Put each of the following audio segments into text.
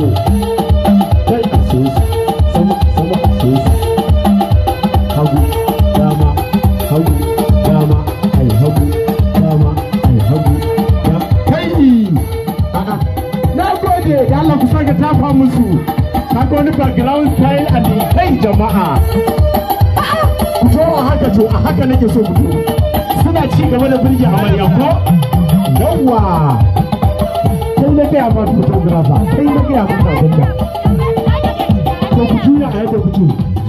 kai a sosa sama sama a sosa hagu dama hagu dama ai hagu dama ai hagu da kai a'a na gode da Allah ku saka tafa musu kaga wani background style a ne kai jama'a A'a, ku zo a haka to a haka nake so ku to suna ci gaba da birge amarya ko yawwa kai na gaya ma photographer kai na gaya ma abin da to ku juya a yadda kuke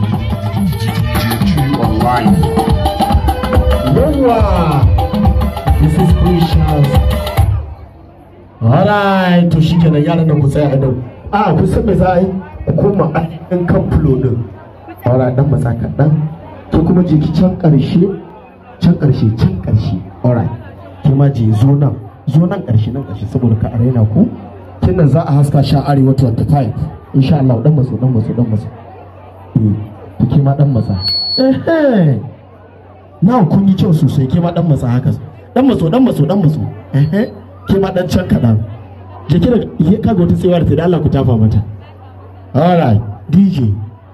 online. yawwa this is precious alright to shi kenan yaran nan ku tsaya a nan a ku san me za a yi ku koma a ɗan kan fulo ɗin alright dan matsa kaɗan ke kuma je ki can ƙarshe can ƙarshe can ƙarshe alright ke ma je zo nan zo nan ƙarshe nan ƙarshe saboda ka arena ku kin nan za a haska sha arewa 25 insha Allah dan matso dan matso dan matso eh to ke ma dan matsa eh na kun yi kyau sosai ke ma dan matsa haka dan matso dan matso dan matso eh ke ma dan can kaɗan je ki daga ye kaga wata tsewa da ta da Allah ku tafa mata alright DJ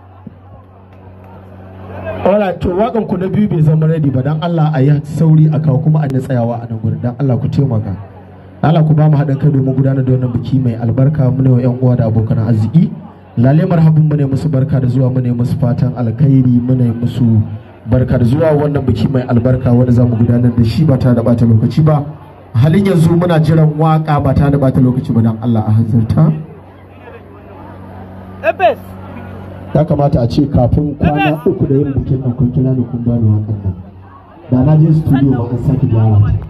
alright to wakan ku na biyu bai zama ready ba dan Allah a yi sauri a kawo kuma a na tsayawa a nan gurin dan Allah ku taimaka Allah ku ba mu haɗin kai domin gudanar da wannan biki mai albarka mu ne wa 'yan uwa da abokan arziki lale marhabin mu ne musu barka da zuwa mu ne musu fatan alkhairi mu ne musu barka da zuwa wannan biki mai albarka wanda za mu gudanar da shi ba tare da bata lokaci ba a halin yanzu muna jiran waka ba tare da bata lokaci ba dan Allah a hanzarta Ebes! ya kamata a ce kafin kwana uku da yin bikin nan kun kira ni kun bani wakan nan da na je studio ba an sake gyara ta